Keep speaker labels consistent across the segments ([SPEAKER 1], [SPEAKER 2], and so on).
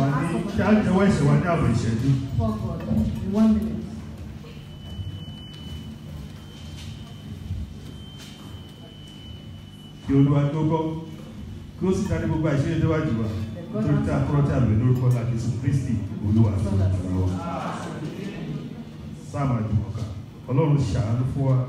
[SPEAKER 1] wa ní kí á jẹ́wọ́ ẹ̀ṣẹ̀ wa ní àbọ̀ ìṣẹ́jú.
[SPEAKER 2] For God in one minute.
[SPEAKER 1] kí olúwa tó gbọ́ kí ó sì dárí gbogbo àìṣe tó wá jù wá nítorí tí a kúrọ́ tí a lè lórúkọ náà Jésù Kristi olúwa tó ń lọ sáàmà jùmọ̀ká ọlọ́run ṣàánú fún wa.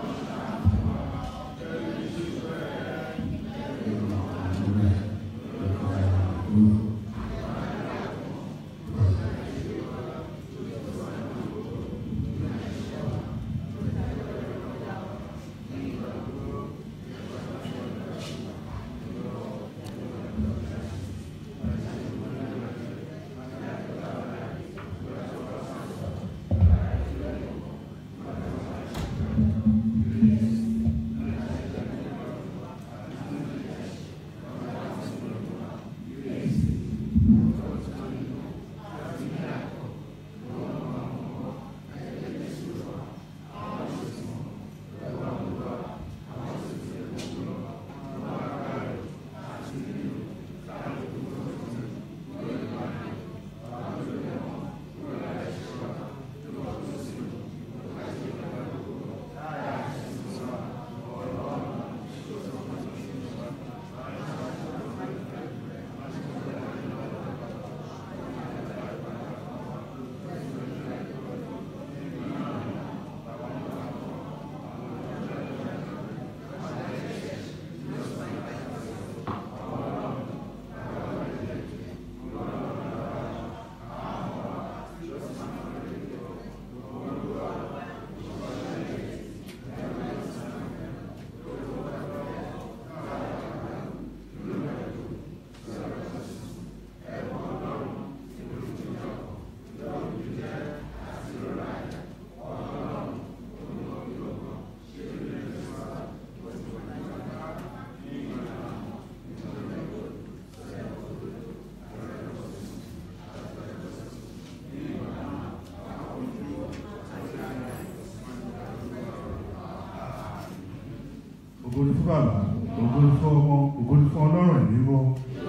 [SPEAKER 1] ògo ni fún bàbá ògo ni fún ọmọ ògo ni fún ọlọ́run ẹ̀mí mọ́.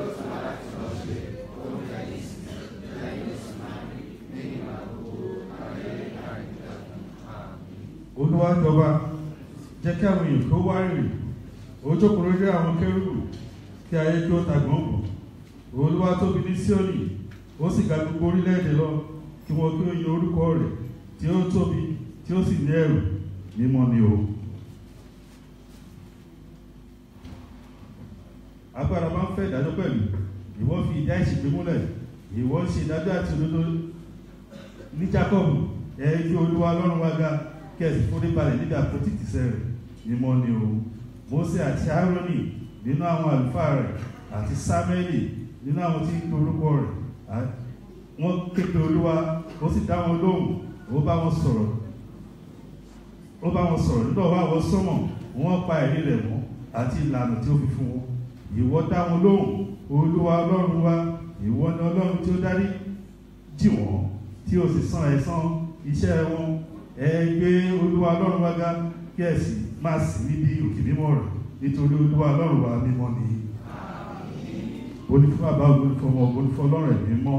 [SPEAKER 1] olúwa jọba jẹ́ kí àwọn èèyàn kó wá rìn ó jókòó lórí àwọn kérúbù kí ayé kí ó ta gbọ̀ngbọ̀n olúwa tóbi ní síónì ó sì ga gbogbo orílẹ̀-èdè lọ kí wọn kí ó yin orúkọ rẹ̀ tí ó tóbi tí ó sì ní ẹ̀rù mímọ́ ni o. agbára máa ń fẹ́ ìdájọ́ pẹ̀lú ìwọ fi ìdá ìṣègbè múlẹ̀ ìwọ ń ṣe ìdájọ́ àti òdodo ní Jacob ẹ gbé olúwa lọ́rùn wá ga kí ẹ sì forí balẹ̀ níbi àpótí ìtìsẹ̀ rẹ̀ mímọ́ ni o Mósè àti Áárónì nínú àwọn àlùfáà rẹ̀ àti Sámẹ́lì nínú àwọn tí ń pe orúkọ rẹ̀ wọ́n képe olúwa ó sì dá wọn lóhùn ó bá wọn sọ̀rọ̀ ó bá wọn sọ̀rọ̀ nígbà wà wọ́n sọ́mọ̀ wọ́n pa ẹ̀rí rẹ̀ mọ́ àti ìlànà tí ó fi fún wọn ìwọ dá wọn lóhùn olúwa ọlọ́run wa ìwọ ni ọlọ́run tí ó dárí jì wọ́n tí ó sì san ẹ̀san iṣẹ́ wọn ẹ gbé olúwa ọlọ́run wa ga kí ẹ sì máa sìn níbi òkè mímọ́ rẹ̀ nítorí olúwa ọlọ́run wa mímọ́ ni onífún bàbá onífún ọmọ onífún ọlọ́run ẹ̀mí mọ́.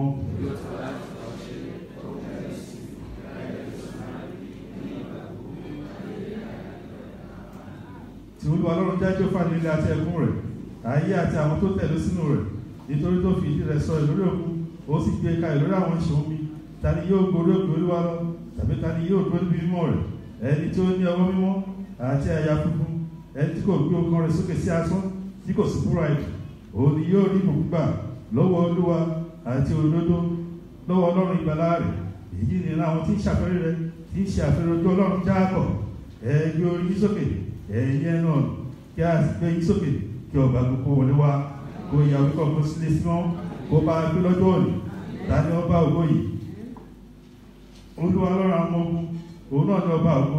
[SPEAKER 1] tí olúwa ọlọ́run jájọ́ fàní ilé àti ẹkún rẹ̀ ayé àti àwọn tó tẹ̀lé sínú rẹ̀ nítorí tó fi ìdí rẹ̀ sọ ìlórí òkun ó sì gbé ka ìlórí àwọn ìṣòwò mi ta ni yóò gorí òkè olúwa lọ tàbí ta ni yóò dúró níbi mímọ́ rẹ̀ ẹni tí ó ní ọwọ́ mímọ́ àti àyà funfun ẹni tí kò gbé ọkàn rẹ̀ sókè sí asán tí kò sí búra ìdù òun ni yóò rí ìbùkún gbà lọ́wọ́ olúwa àti òdodo lọ́wọ́ ọlọ́run ìgbàlà rẹ̀ èyí ni àwọn tí ń ṣàfẹ́rẹ́ rẹ̀ tí ń ṣe àfẹ́rẹ́ ojú ọlọ́run jáàbọ̀ ẹ gbé orí yín sókè ẹ̀yin ẹnu ọ̀nà kí a sì gbé yín sókè kí ọba gbogbo wọlé wá kó ìyàwó kọ̀ kó sílé sí wọn kó bá gbé lọ́jọ́ òní tani ọba ògo yìí olúwa lọ́rọ̀ àwọn ogun òun náà ní ọba ògo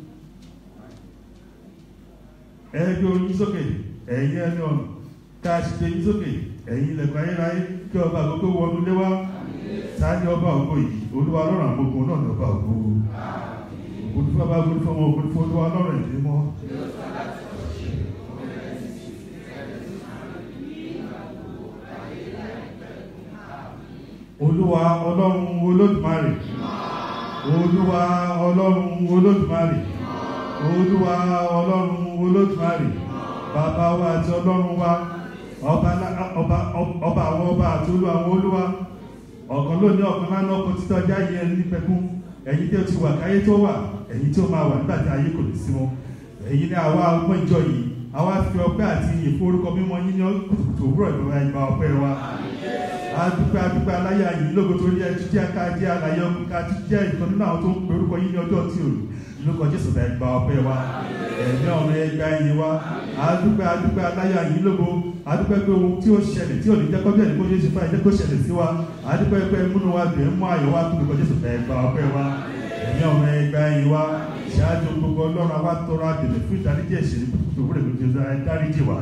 [SPEAKER 1] ẹ gbé orí yín sókè ẹ̀yin ẹnu ọ̀nà kí a sì gbé yín sókè ẹ̀yin ilẹ̀kùn ayérayé kí ọba gbogbo wọnú lé wá tani ọba ògo yìí olúwa lọ́rọ̀ àwọn ogun náà ní ọba ògo olùfọ́ bá olùfọ́ wọn olùfọ́ olúwa lọ́rọ̀ ìdí mọ́. olúwa ọlọ́run olódùmarè olúwa ọlọ́run olódùmarè olúwa ọlọ́run olódùmarè bàbá wa àti ọlọ́run wa ọba lá- ọba ọba àwọn ọba àti olú àwọn olúwa ọ̀kan lónìí ọ̀kan lánàá ọkọ̀ títọ́ ọjà yẹn ní pẹ̀kún ẹ̀yin tí ó ti wà káyé tó wà ẹ̀yin tí ó máa wà nígbà tí ayé kò lè sí wọn ẹ̀yin ní àwa ọmọ ìjọ yìí àwa fi ọpẹ́ àti ìyìn fún orúkọ mímọ́ yín ní kùtùkùtù òwúrọ̀ ìgbà ìgbà ọpẹ́ wa adúpẹ́ adúpẹ́ aláyà yìí lógo tó rí ẹjú jẹ́ ká jẹ́ àlàyé ọkùnrin ká tún jẹ́ ìkan nínú àwọn tó ń pe orúkọ yín ní ọjọ́ tí ò lórúkọ jésù bá ẹgbà ọpẹ́ wa ẹ̀mí ọ̀run ẹgbà ẹ̀yìn wa adúpẹ́ adúpẹ́ aláyà yìí lógo adúpẹ́ pé ohun tí ó ṣẹlẹ̀ tí ò ní jẹ́ kọjá ìdíkó yé ṣe fún ẹ̀jẹ̀ kó ṣẹlẹ̀ sí wa adúpẹ́ pé múnú wa bẹ̀ ń mú ayọ̀ wa kúrò jésù bá ẹgbà ọpẹ́ wa ẹ̀mí ọ̀run ẹgbà ẹ̀yìn wa ṣáájú gbogbo ọlọ́run àwa tọrọ àbẹ̀lẹ̀ fún ìdáríjì ẹ̀ṣẹ̀ ní kúkú tó wúrẹ̀ lójú ẹ̀dáríjì wa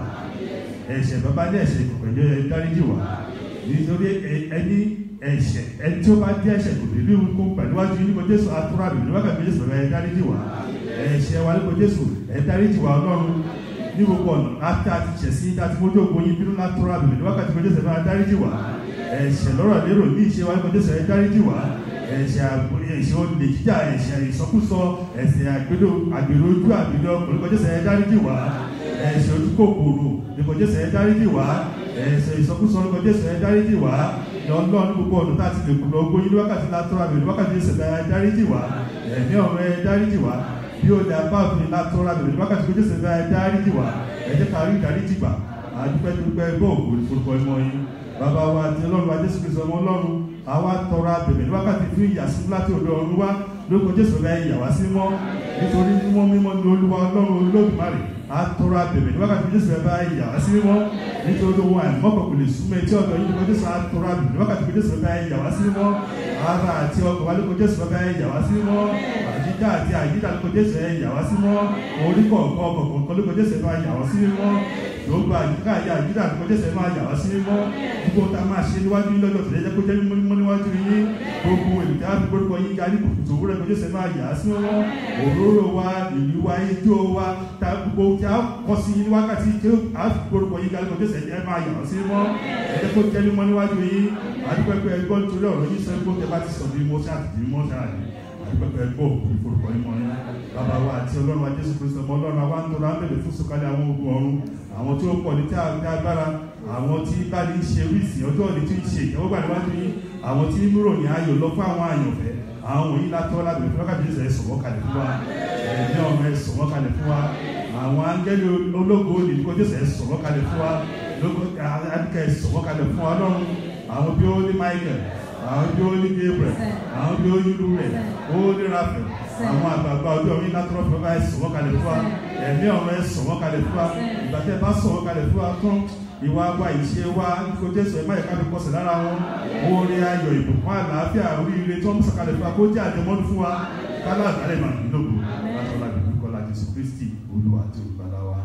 [SPEAKER 1] ẹ̀ṣẹ̀ bàbá ní ẹ̀ṣẹ̀ ìkọ̀kọ̀ ẹ̀dáríjì wa nítorí ẹni ẹ̀ṣẹ̀ ẹni tí ó bá jẹ́ ẹ̀ṣẹ̀ kò lè rí ohun kó pẹ̀lúwájú nípa jésù àtúrà mi níwájú jésù ẹ̀ dáríjì wá ẹ̀ṣẹ̀ wa nípa jésù ẹ̀ dáríjì wá ọlọ́run ní gbogbo ọ̀nà àti àti ṣẹ̀sí àti fojú ògbó yín bínú látúrà mi níwájú nípa jésù ẹ̀ dáríjì wá ẹ̀ṣẹ̀ lọ́rọ̀ lérò ní ìṣe wa nípa jésù ẹ̀ dáríjì wá ẹ̀ṣẹ̀ àgbo ẹ̀ṣẹ̀ olè jíjà ẹ̀ṣẹ̀ ìsọkúsọ ẹ̀ṣẹ̀ àgbèrò àgbèrò ojú àgbèrò ọkùnrin nípa jésù ẹ̀ dáríjì wá ẹ̀ṣẹ̀ ojú kòkòrò nípa jésù ẹ̀ dáríjì wá ẹ̀ṣẹ̀ ìsọkúsọ nípa jésù ẹ̀ dáríjì wá lọ́nà ní gbogbo ọ̀nà tá a ti lè kùnà ogún yín ní wákàtí látọ́ra bẹ̀rẹ̀ wákàtí ìṣẹ̀lẹ̀ ẹ̀ dáríjì wá ẹ̀mí ọ̀rọ̀ ẹ̀ dáríjì wá bí ó dá bá òfin látọ́ra bẹ̀rẹ̀ wákàtí ìṣẹ̀lẹ̀ ẹ̀ dáríjì wá ẹ̀jẹ̀ ká rí ìdáríjì gbà àdúpẹ́ dúpẹ́ bọ́ ògùn ìforúkọ ẹmọ yín bàbá wa àti ọlọ́run wa jésù kristu ọmọ ọlọ́run àwa tọrọ abẹ̀bẹ̀ ní wákàtí fún ìyàsí láti ọ̀dọ̀ ọ̀run wá lórúkọ jésù rẹ̀ ìyàwá sí mọ́ nítorí mímọ́ mímọ́ ní olúwa ọlọ́run olódùmarè àtọrọ abẹ̀bẹ̀ ní wákàtí jésù rẹ̀ bá ìyàwá sí mọ́ nítorí ohun àìmọ́kọ̀ kò lè súnmọ́ etí ọ̀dọ̀ yìí lórúkọ jésù àtọrọ abẹ̀bẹ̀ ní wákàtí jésù rẹ̀ bá ìyàwá sí mọ́ ara àti ọkọ̀ wa lórúkọ jésù rẹ̀ bá ìyàwá sí mọ́ àyíká àti àyíká lórúkọ jésù rẹ̀ ìyàwá sí mọ́ orí kọ̀ọ̀kan ọkọ̀ kọ̀ọ̀kan lórúkọ jésù rẹ̀ bá ìyàwá sí mọ́ gbogbo àyíká àyà àyíká lórúkọ jésù rẹ̀ bá ìyàwá sí mọ́ gbogbo tá a máa ṣe níwájú yín lọ́jọ́ tẹ̀lé jẹ́ kó jẹ́ mímọ́ níwájú yín gbogbo ènìyàn á fi gbórúkọ yín ga ní kùtùkùtù òwúrọ̀ lórúkọ jésù rẹ̀ máa yà á sí mọ́ òróró wa ìlú wa ijó wa ta gbogbo tí a kọ́ sí ní wákàtí tí a fi gbórúkọ yín ga lórúkọ jésù rẹ̀ máa yà á sí mọ́ ẹ jẹ́ kó jẹ́ mímọ́ níwájú yín àdúpẹ́pẹ́ ẹgbọ́n nítorí ọ̀rọ̀ yín sọ ẹgbọ́n tẹ bá ti sọ bí mo ṣáà ti di mọ́ ṣáà ní àdúpẹ́pẹ́ ẹgbọ́n ìforúkọ yín mọ́ yín bàbá wa àti ọlọ́run wa jésù kristu ọmọ ọlọ́run àwa ń tọrọ ábẹ̀lẹ̀ fún sọ̀kalẹ̀ àwọn ogun ọ̀run àwọn tí ó pọ̀ ní tí a ní agbára àwọn tí bá ní ṣe wíìsì ọjọ́ òní tí ń ṣe ìjọba gbà níwájú yín àwọn tí múrò ní ayọ̀ lọ fún àwọn àyànfẹ́ àwọn wọ̀nyí látọ́ lábẹ̀rẹ̀ fún wákàtí ìṣẹ̀lẹ̀ sọ̀wọ́ kalẹ̀ fún wa ẹ̀mí ọmọ ẹ̀ sọ̀wọ́ kalẹ̀ fún wa àwọn áńgẹ́lì ológo ní kó jésù ẹ̀ sọ̀wọ́ kalẹ̀ fún wa lóko adìkẹ́ ẹ̀ sọ̀wọ́ kalẹ̀ fún wa lọ́run àwọn bí ó ní michael àwọn bí ó ní gabriel àwọn bí ó ní lurẹ̀ ó ní raphael àwọn àgbààgbà ọjọ́ orí látọ́rọ́ fún wa ẹ̀ sọ̀wọ́ kalẹ̀ fún wa ẹ̀mí ọmọ ẹ̀ sọ̀wọ́ kalẹ̀ fún wa ìgbà tẹ́ bá sọ̀wọ́ kalẹ̀ fún wa tán ìwà wa ìṣe wa kó jésù ẹ̀ má yẹ ká fi kọsẹ̀ lára wọn oore ayọ̀ ìbùkún àlàáfíà oríire tó ń sọ̀kalẹ̀ fún wa kó jẹ́ àjẹmọ́nú fún wa kálá àgbálẹ̀ màá ní lógo látọ̀lá ìlú kọ́lá jésù kristi olúwa àti olùgbàlà wa.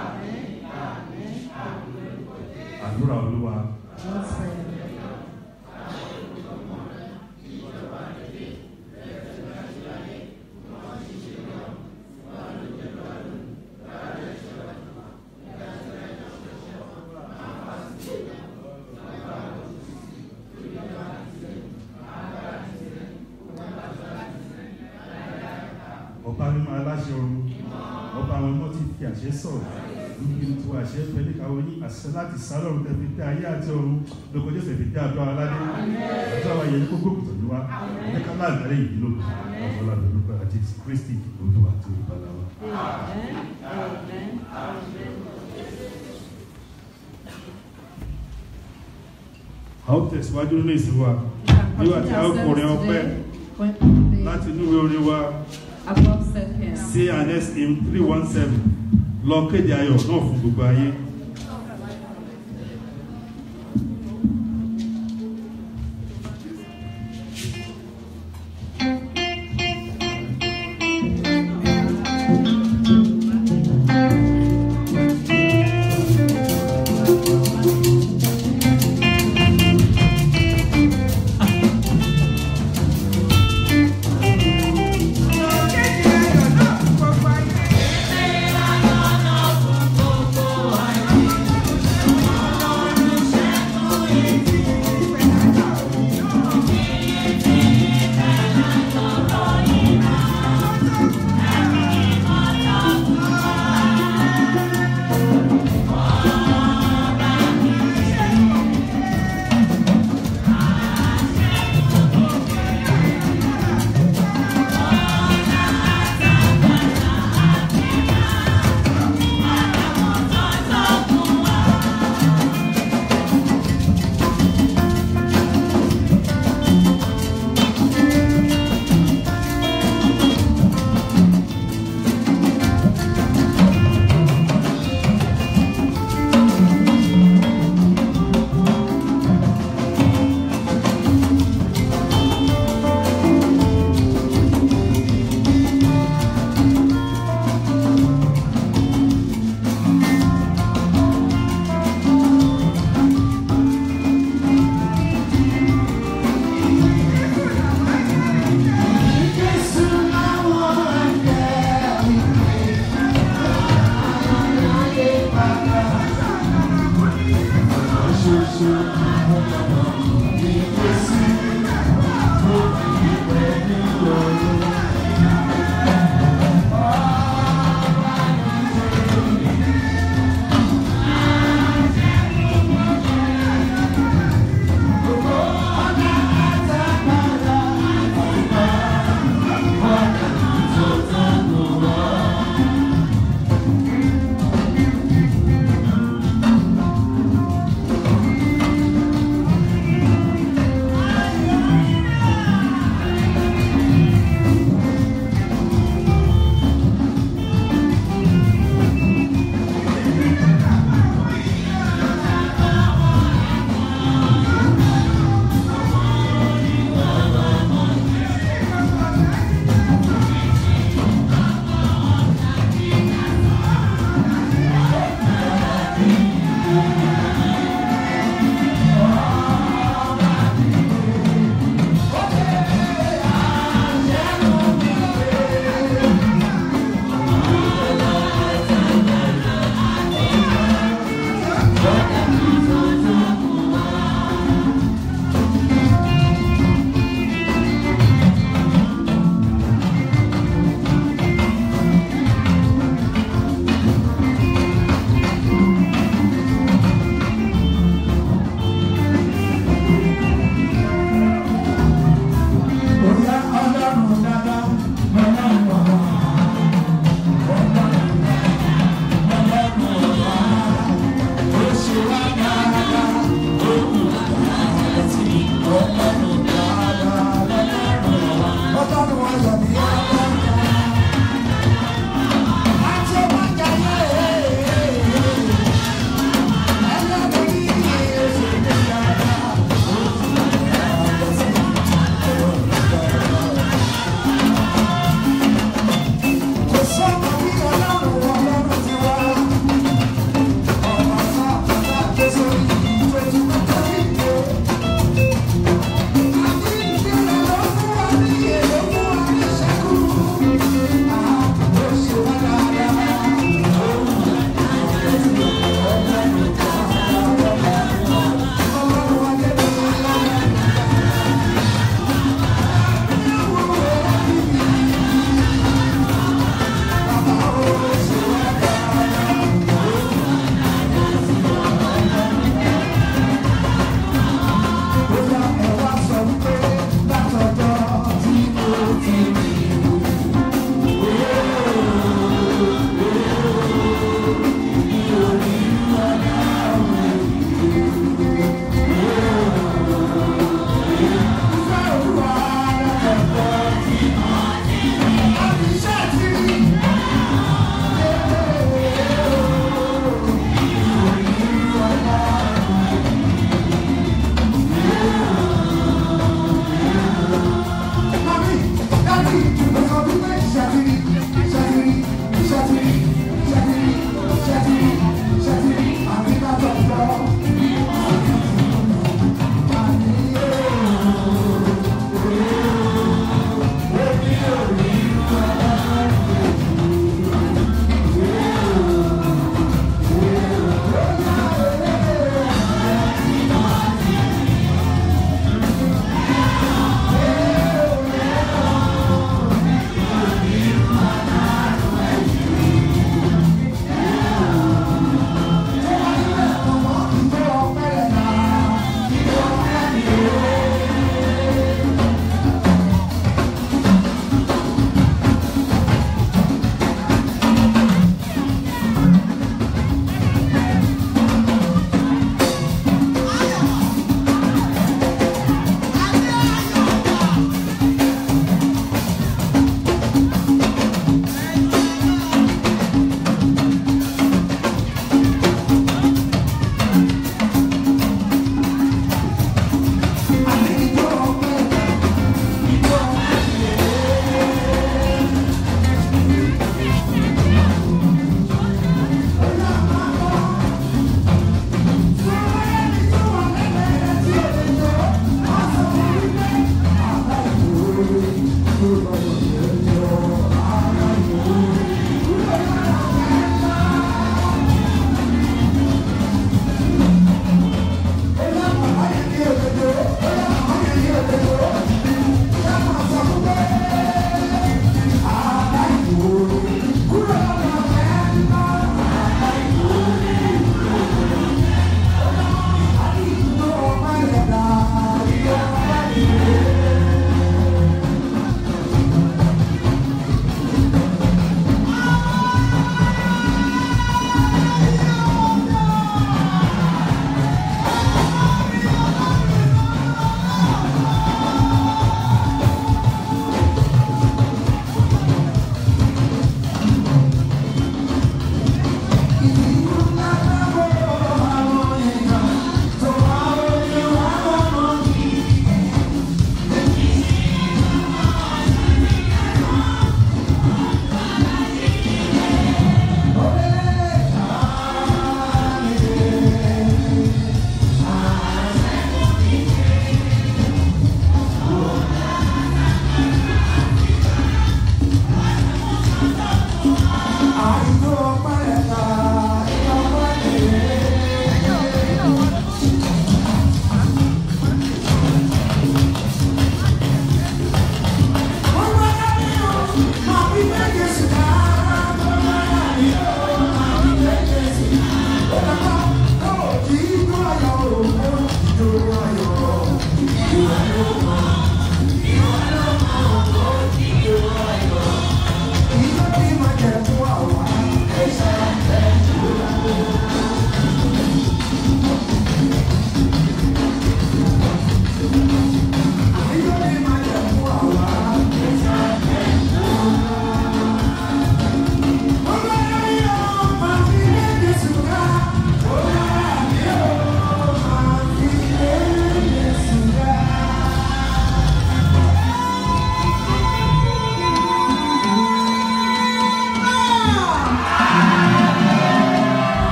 [SPEAKER 1] àdúrà olúwa
[SPEAKER 2] Let's pray.
[SPEAKER 1] ọba mímọ́ aláṣẹ ọ̀run ọba àwọn ọmọ ti fi àṣẹ sọ̀rọ̀ níbi tí wọ́n àṣẹ pẹ̀lú ìkàwé ní àṣẹ láti sálọ̀run tẹ̀ fi tẹ ayé àti ọ̀run lóko jésù fi tẹ àdó aládé àti àwọn ayẹyẹ kókó kùtù wa ẹ̀jẹ̀ ká láàgbálẹ̀ yìí ló ọ̀pọ̀lọpọ̀ lórúkọ àti kristi olúwa tó ìbàdàn wa.
[SPEAKER 2] Amen. Amen. Amen.
[SPEAKER 1] a ó tẹ̀síwájú nínú ìsìn wa nígbà tí a ó kọrin ọpẹ́ láti inú ìwé orin wa
[SPEAKER 2] Above said him.
[SPEAKER 1] cns in three one seven lọ kéde ayọ̀ náà fún gbogbo ayé.
[SPEAKER 3] Gbogbo ayé.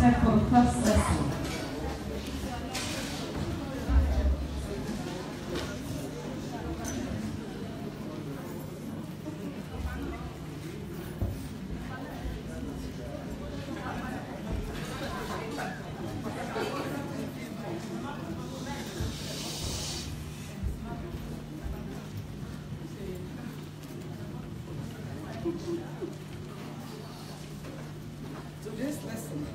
[SPEAKER 2] seated for the first lesson.
[SPEAKER 3] Today's lesson.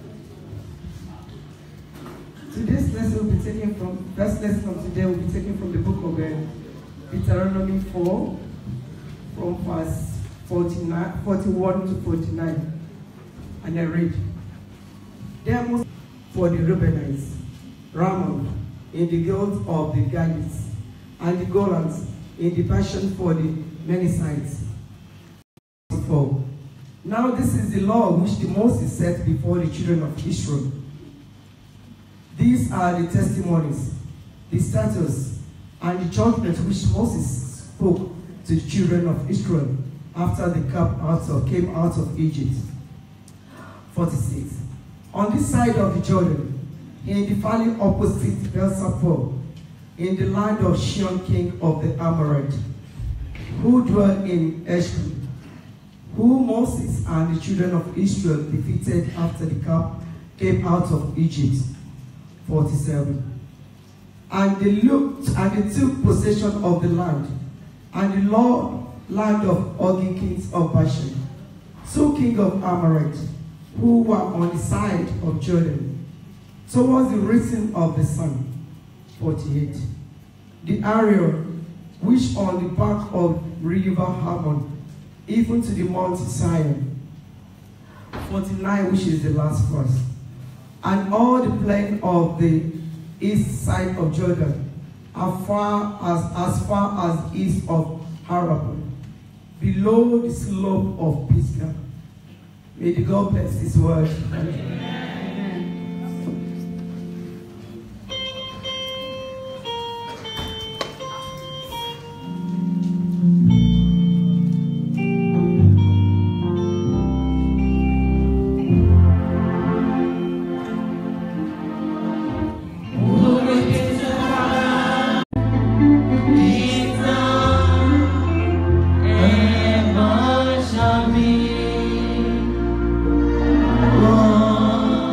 [SPEAKER 3] Today's lesson will be taken from first lesson of today will be taken from the book of uh, Deuteronomy 4, from verse 49, 41 to 49. And I read. There was for the Reubenites, Ramon in the guild of the Gadites, and the Golans in the passion for the Menicites. 4. Now this is the law which the Moses set before the children of Israel. These are the testimonies, the statutes, and the judgments which Moses spoke to the children of Israel after they came out of, came out of Egypt. 46. On this side of the Jordan, in the valley opposite Belsapor, in the land of Shion king of the Amorite, who dwelt in Eshcol, who Moses and the children of Israel defeated after the camp came out of Egypt. 47. And they looked and they took possession of the land, and the Lord land of Ogi kings of Bashan, two king of Amorite, who were on the side of Jordan, towards the rising of the sun. 48. The area which on the back of river Harmon even to the Mount Zion. 49, which is the last verse. And all the plain of the east side of Jordan, as far as, as far as east of Harab, below the slope of Pisgah. May the God bless His word.
[SPEAKER 2] Amen.
[SPEAKER 3] Oh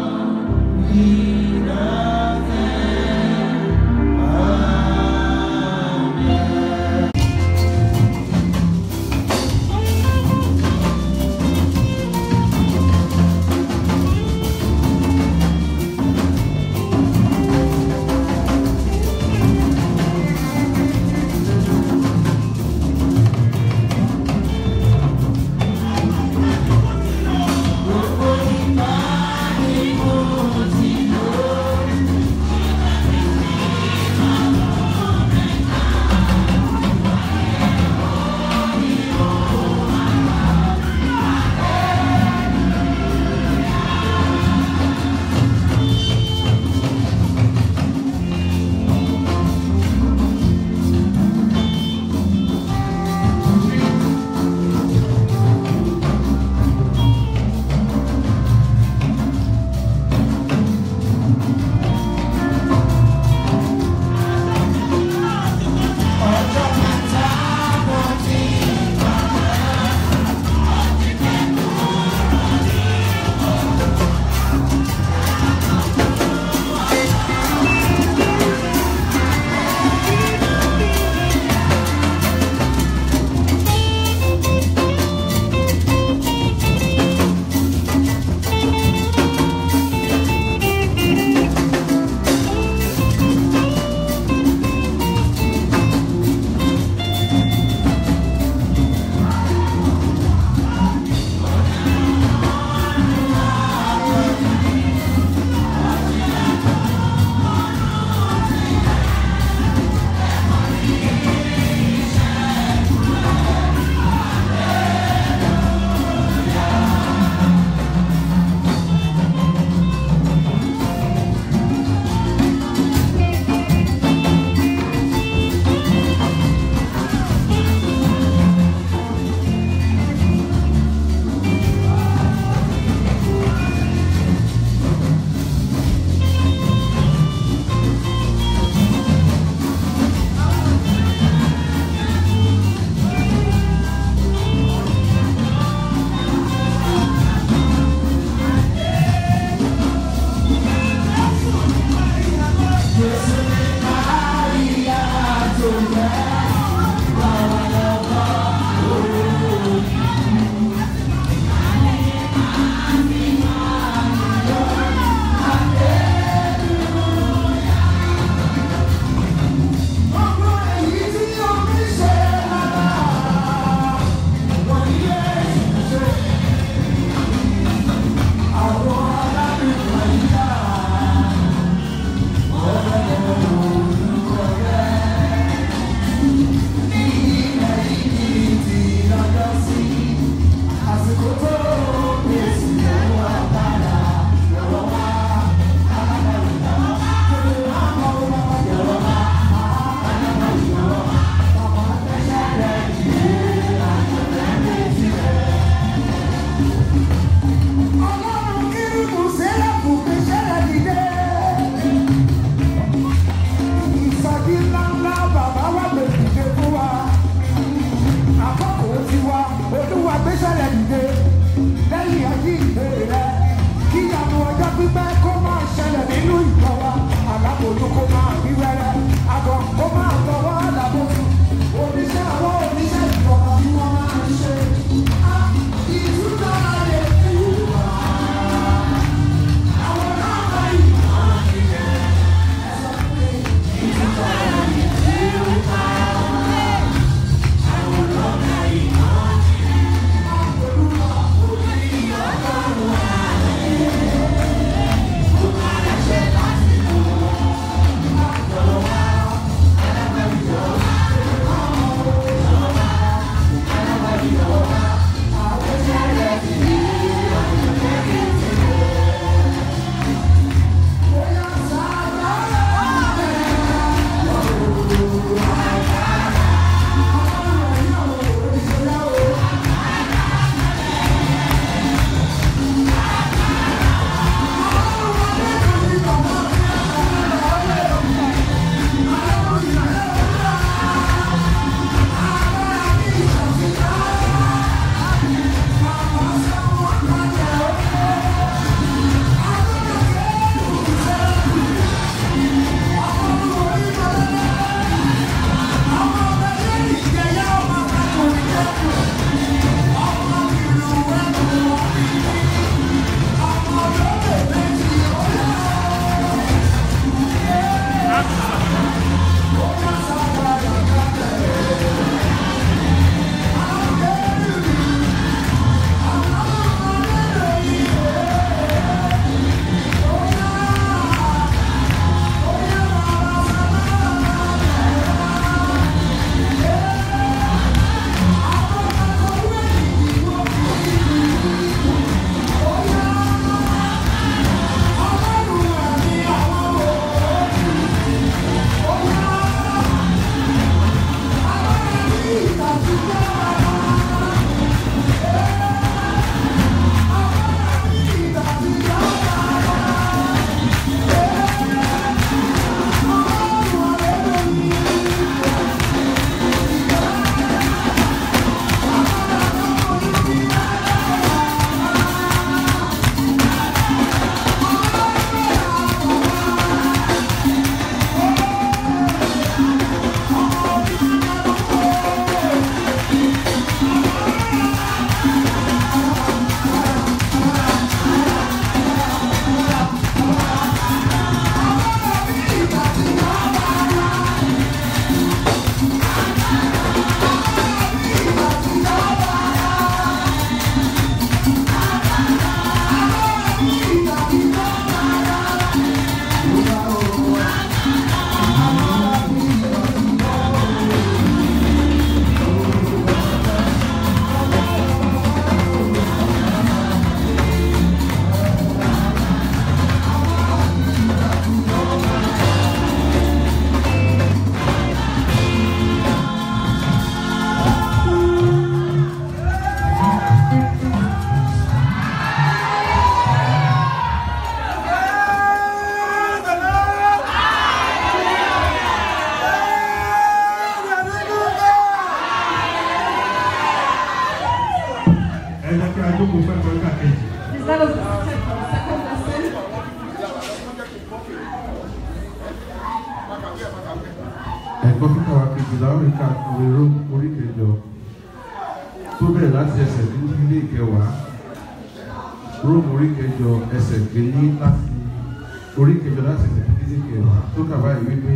[SPEAKER 4] ẹ̀kọ́ kíkà wa kejìlá oríkà òrèrò orí kẹjọ tó bẹ̀rẹ̀ láti ẹsẹ̀ kìíní ilé ìkẹwàá róòmù orí kẹjọ ẹsẹ̀ kìíní láti orí kẹjọ láti ẹsẹ̀ kìíní ilé ìkẹwàá tó kà báyìí wípé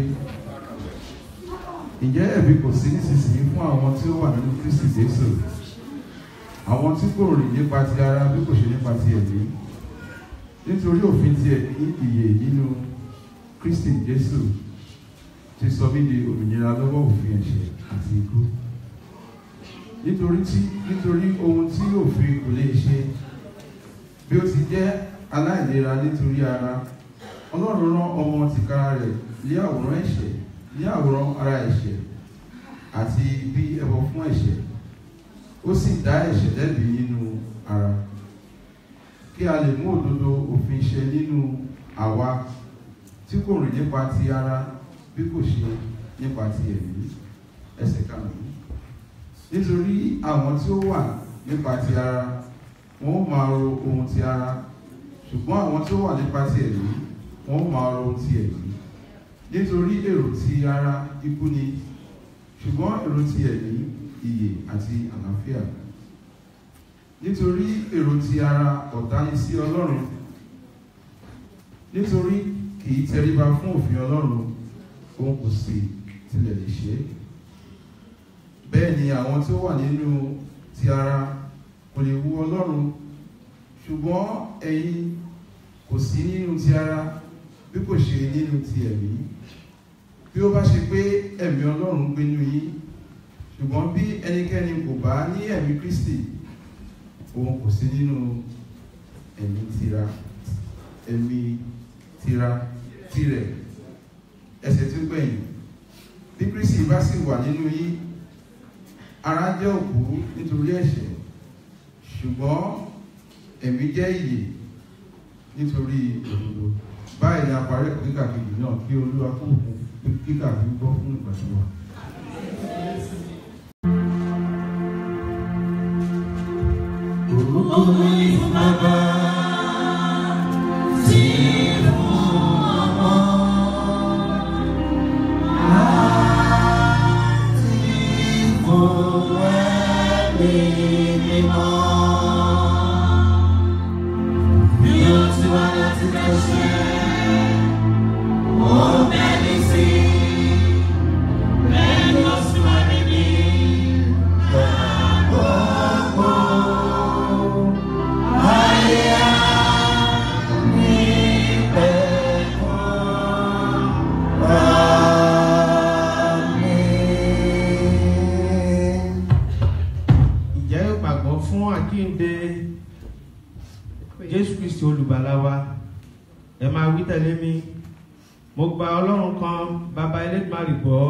[SPEAKER 4] ǹjẹ́ ẹ̀bi kò sí nísinsìnyí fún àwọn tí ó wà nínú Kristi Jésù àwọn tí kò rìn nípa ti ara bí kò ṣe nípa ti ẹ̀mí nítorí òfin ti ẹ̀mí ìyè nínú Kristi Jésù ti sọ mí di òmìnira lọ́wọ́ òfin ẹ̀ṣẹ̀ àti ikú nítorí tí nítorí ohun tí òfin kò lè ṣe bí ó ti jẹ́ aláìlera nítorí ara Ọlọ́run rán ọmọ tìkára rẹ̀ lé àwòrán ẹ̀ṣẹ̀ lé àwòrán ara ẹ̀ṣẹ̀ àti bí ẹbọ fún ẹ̀ṣẹ̀ ó sì dá ẹ̀ṣẹ̀ lẹ́bi nínú ara kí a lè mú òdodo òfin ṣẹ nínú àwa tí kò rìn nípa ti ara bí kò ṣe nípa ti ẹ̀mí ẹsẹ̀ karùn-ún nítorí àwọn tí ó wà nípa ti ara wọn ó máa ro ohun ti ara ṣùgbọ́n àwọn tí ó wà nípa ti ẹ̀mí wọn ó máa ro ohun ti ẹ̀mí nítorí èrò ti ara ikú ni ṣùgbọ́n èrò ti ẹ̀mí ìyè àti àlàáfíà nítorí èrò ti ara ọ̀tá ni sí Ọlọ́run nítorí kì í tẹríba fún òfin Ọlọ́run òun kò sì tilẹ̀ lè ṣe é bẹ́ẹ̀ ni àwọn tí ó wà nínú ti ara kò lè wu Ọlọ́run ṣùgbọ́n ẹ̀yin kò sí nínú ti ara bí kò ṣe nínú ti ẹ̀mí bí ó bá ṣe pé ẹ̀mí Ọlọ́run gbénú yín ṣùgbọ́n bí ẹnikẹ́ni kò bá ní ẹ̀mí Kristi òun kò sí nínú ẹ̀mí tira ẹ̀mí tira tirẹ̀ ẹsẹ̀ tí ó gbẹ̀yìn bí Kristi bá sì wà nínú yín ara jẹ́ òkú nítorí ẹ̀ṣẹ̀ ṣùgbọ́n ẹ̀mí jẹ́ ìyè nítorí òdodo báyìí ni a parí ẹ̀kọ́ kíkà kejì náà kí Olúwa kó òkun kíkà fi gbọ́ fún ìgbàdúrà wa.
[SPEAKER 2] Ògo ni fún Baba tí fún ọmọ àti fún ẹ̀mí mímọ́. Bí ó ti wá láti lẹ́sẹ̀, ó bẹ́ẹ̀ sí. Bẹ́ẹ̀ ni ó sì wá níbí. Àkókò.
[SPEAKER 5] Ǹjẹ́ o gbàgbọ́ fún àjíǹde Jésù Kristi olùgbàlà wa? Ẹ máa wí tẹ̀lé mi. Mo gba Ọlọ́run kan bàbá Elédùmarè gbọ́.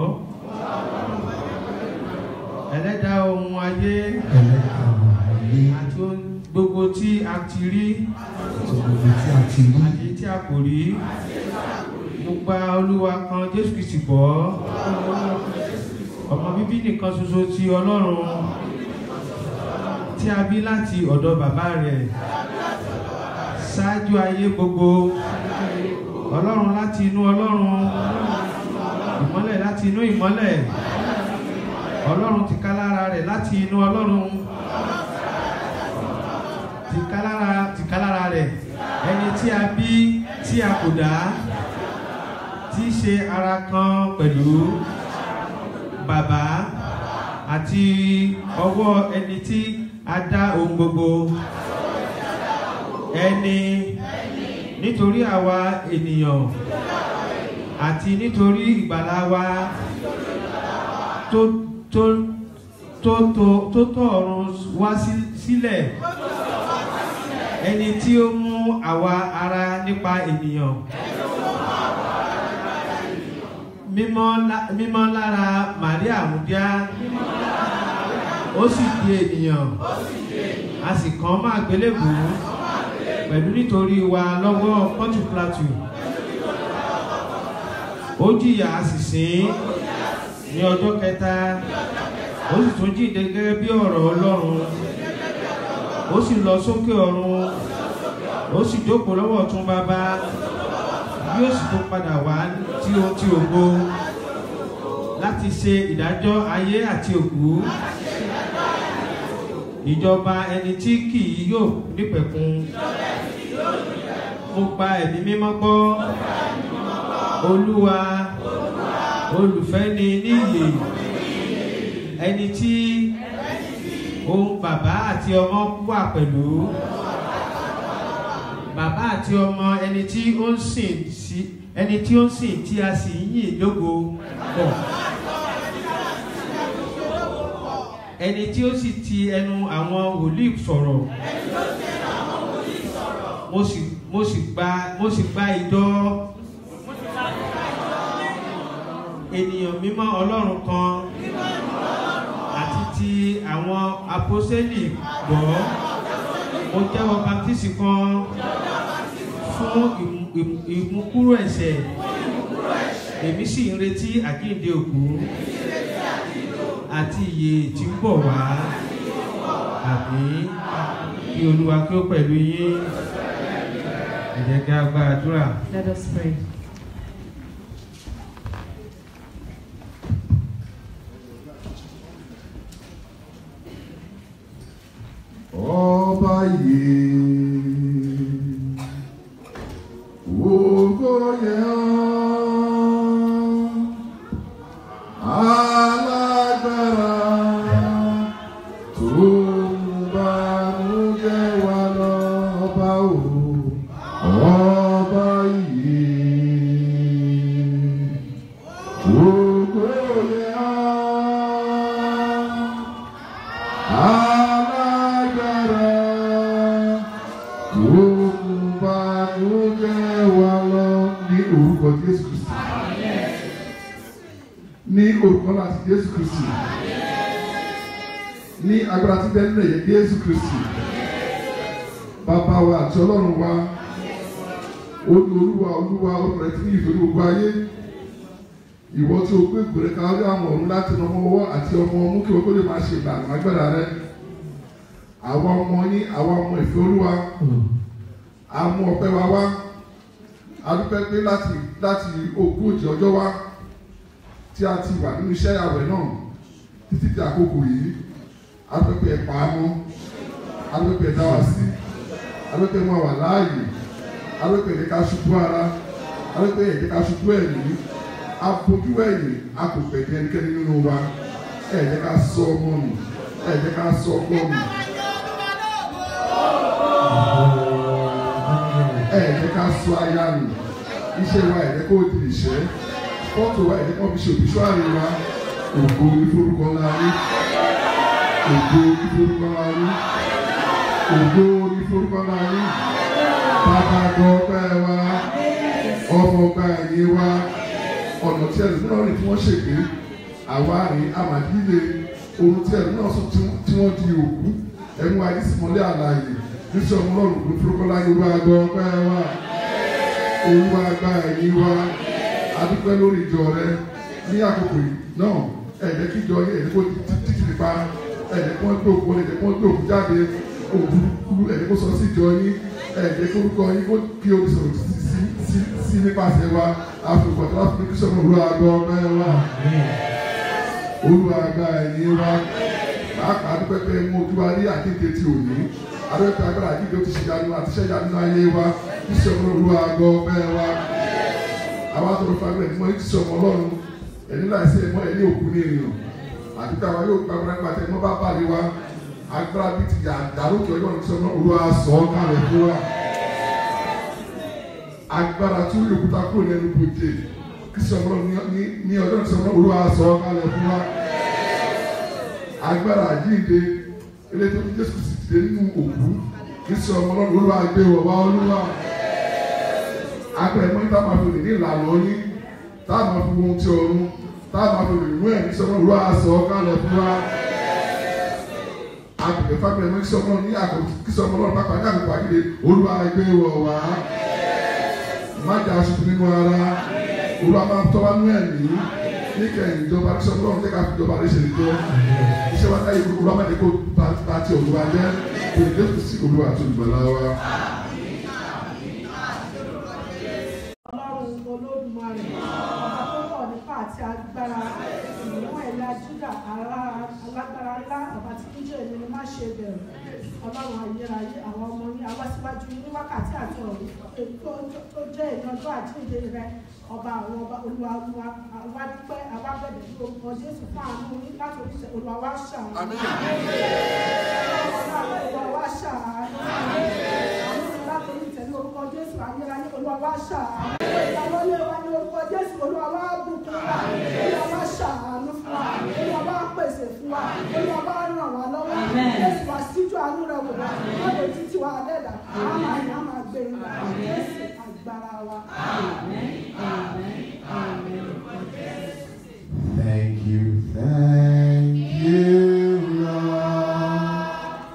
[SPEAKER 5] Ẹlẹ́dàá ohun ayé
[SPEAKER 6] ẹlẹ́dàá ayé
[SPEAKER 5] àti ohun gbogbo tí a ti rí
[SPEAKER 6] tó gbogbo tí a ti rí
[SPEAKER 5] àti tí a kò rí. Mo gba Olúwa kan Jésù Kristi gbọ́. Ọmọ bíbí nìkan ṣoṣo ti Ọlọ́run tí a bí láti ọ̀dọ̀ bàbá rẹ̀ ṣáájú ayé gbogbo Ọlọ́run láti inú Ọlọ́run ìmọ́lẹ̀ láti inú ìmọ́lẹ̀ Ọlọ́run tìkálára rẹ̀ láti inú Ọlọ́run tìkálára tìkálára rẹ̀ ẹni tí a bí tí a kò dá tí í ṣe ara kan pẹ̀lú bàbá àti ọwọ́ ẹni tí a dá ohun gbogbo ẹni nítorí àwa ènìyàn àti nítorí ìgbàlá wa tó tó tó tó tó tọ̀ ọ̀run wá sí- sílẹ̀ ẹni tí ó mú àwa ara nípa ènìyàn mímọ́ lá- mímọ́ lára Màríà múdíá ó sì di ènìyàn a sì kàn máa gbélébù pẹ̀lú nítorí wa lọ́wọ́ Pọ́ntù Pílátù ó jìyà a sì sìn ní ọjọ́ kẹta ó sì tún jíǹde gẹ́gẹ́ bí ọ̀rọ̀ Ọlọ́run ó sì lọ sókè ọ̀run ó sì jókòó lọ́wọ́ ọ̀tún bàbá yóò sì tún padà wá tí ó ti ògo láti láti ṣe ìdájọ́ ayé àti òkú ìjọba ẹni tí kì í yóò nípẹ̀kun mo gba ẹ̀mí mímọ́ gbọ́ olúwa olùfẹ́ ni níyè ẹni tí òun bàbá àti ọmọ wà pẹ̀lú bàbá àti ọmọ ẹni tí ó ń sìn sí ẹni tí ó ń sìn tí a sì ń yìn lógo pọ̀ ẹni tí ó sì ti ẹnu àwọn wòlíì sọ̀rọ̀ mo sì mo sì gba mo sì gba ìjọ ènìyàn mímọ́ ọlọ́run kan àti ti àwọn apọ́sẹ́lì gbọ́ mo jẹ́wọ́ baptisi kan fún ìmú- ìmú- ìmúkúrò ẹ̀ṣẹ̀ èmi sì ń retí àjíǹde òkú àti ìyè tí ń bọ̀ wá àmín kí olúwa kí ó pẹ̀lú yín ẹ jẹ́ kí a gba àdúrà.
[SPEAKER 7] Let us pray.
[SPEAKER 4] ọba yìí ògo yẹ ọ́ alágbára tó ń banújẹ́ wa lọ ọba o ọba yìí ògo yẹ ọ́ alágbára òkùnbà ló jẹ́ wa lọ ní orúkọ jésù kristi ní orúkọ láti jésù kristi ní agbára tí bẹ́ẹ̀ nílẹ̀ yẹ jésù kristi bàbá wa àti ọlọ́run wa olúwa olúwa olùrẹ̀ tí ní ìfẹ́ gbogbo ayé ìwọ tí o gbé ìgbèrè káwé àwọn ọ̀run láti ọmọ ọwọ́ àti ọmọ ọmú kí wọ́n kó lè máa ṣe ìlànà agbára rẹ àwọn ọmọ yín àwọn ọmọ ìfẹ́ olúwa àmú ọpẹ́ wa wá adúpẹ́ pé láti láti ogójì ọjọ́ wá tí a ti wà nínú iṣẹ́ àwẹ̀ náà títí di àkókò yìí adúpẹ́ pé ẹ pa á mọ́ adúpẹ́ pé ẹ dá wa sí adúpẹ́ pé wọn wà láàyè adúpẹ́ pé ẹ jẹ́ ká ṣubú ara adúpẹ́ pé ẹ jẹ́ ká ṣubú ẹ̀mí afojú ẹ̀yìn a kò pẹ̀kẹ́ ẹnikẹ́ni nínú wa ẹ jẹ́ ká sọ ọmọ nù ẹ jẹ́ ká sọ ọkọ nù ẹ jẹ́ ká sọ aya nù iṣẹ́ wa ẹ jẹ́ kó di ìṣẹ́ fọ́tò wa ẹ jẹ́ kó fi ṣe òbíṣọ́àrí wa ògo ìforúkọ ńlá rí ògo ìforúkọ ńlá rí ògo ìforúkọ ńlá rí bàbá gbọ́ ọpẹ́ wa ọmọ ọgbà ẹ̀yìn wa ọ̀nà tí ẹ̀rù náà rìn tí wọ́n ṣègbè àwa rìn àmàdílé ohun tí ẹ̀rù náà sọ tí wọ́n di òkú ẹ̀mú àdísìmọ́lé àlàyé níṣẹ́ ọmọ ọlọ́run kò fúrúkọ́ láyé olúwa gbọ́ ọpẹ́ wa olúwa gba ẹ̀yìn wa adúpẹ́ lórí ìjọ rẹ ní àkókò yìí náà ẹ̀jẹ̀ kí ìjọ yẹ ẹ̀jẹ̀ kó títí nípa ẹ̀jẹ̀ kó gbé òkú ẹ̀jẹ̀ kó gbé òkú jáde òkú ẹ̀jẹ̀ kó sọ sí ìjọ yín ẹ̀jẹ̀ kó orúkọ yín kó kí o sọ̀rọ̀ sí sí sí sí nípasẹ̀ wa àfikún àti láti fi kí sọ̀rọ̀ olúwa gbọ́ ọpẹ́ wa olúwa gba ẹ̀yìn wa pàápàá adúpẹ́ pé mú ojú wa rí àkété ti òní adúpẹ́ pé agbára àdídé ó ti ṣe ìyanu àti iṣẹ́ ìyanu ayé wa kí sọ̀rọ̀ olúwa gbọ́ ọpẹ́ wa àwa tọrọ fún agbẹ̀rẹ̀ mọ́ kí sọ̀rọ̀ ọlọ́run ẹni láìsí ẹ̀mọ́ ẹni òkú ní ènìyàn àti pé àwa yóò gba agbára nípa tẹ̀ mọ́ bá bàlẹ̀ wa agbára bíi ti yà dàrókè ọjọ́ ní sọ̀rọ̀ olúwa sọ̀ ọ́ kálẹ̀ fún wa agbára tí ó yòkúta kúrò ní ẹnu bòjè kí sọ̀rọ̀ ní ní ọjọ́ ní sọ̀rọ̀ olúwa sọ̀ ọ́ kálẹ̀ fún wa agbára àjíǹde eléyìí tó ní jésù sì ti dé nínú òkú kí sọ ọmọ ọlọ́run olúwa gbé wọ̀ wá olúwa agbára ẹ̀mọ́ tá a máa fi lè ní ìlànà yín tá a máa fi wo ohun tí ọ̀run tá a máa fi lè nú ẹ̀ kí sọ ọmọ olúwa sọ ọ́ kálẹ̀ fún wa agbègbè fábílẹ̀ mọ́ kí sọ ọmọ ní àkókò kí sọ ọmọ ọlọ́run pápá ní àkókò àyílẹ̀ olúwa gbé wọ̀ wá má jà aṣojú nínú ara olúwa máa tọ́ wá nú ẹ̀mí níkẹyìn ìjọba tí sọ ọlọ́run jẹ́ ká fi ìjọba rẹ̀ ṣe ìjọ iṣẹ́ wa táyé olúwa máa ní kó bá ti olúwa jẹ́ kò ní jésù sí olúwa àti olùgbàlà wa.
[SPEAKER 8] ọlọ́run olódùmarè ọba tó pọ̀ nípa
[SPEAKER 7] àti agbára ìmú ẹ̀yà júdà ara alágbára ńlá àbátí níjọ́ èmi ni má ṣe bẹ̀rù ọlọ́run ayérayé àwọn ọmọ ní awásíwájú ní wákàtí àti ọ̀rọ̀ ètò tó jẹ́ ìyanjú àjíǹde rẹ ọba àwọn ọba olúwa olúwa àwa dúpẹ́ àwa bẹ̀rẹ̀ ní orúkọ jésù fún àánú yín láti oríṣi olúwa wá ṣàánú. olúwa wá ṣàánú. àánú yín láti oríṣi ní orúkọ jésù ayérayé olúwa wá ṣàánú. ìyàwó wa ní orúkọ jésù olúwa wá bùkún wa olúwa wá ṣàánú fún wa olúwa wá pèsè fún wa olúwa wá ràn wá lọ́wọ́ jésù wá síjú àánú rẹ wò wá lọ́dọ̀ títí wa dẹ́dà á máa yàn á máa gbé e lọ jésù agbára wa.
[SPEAKER 4] Thank you, thank you, Lord.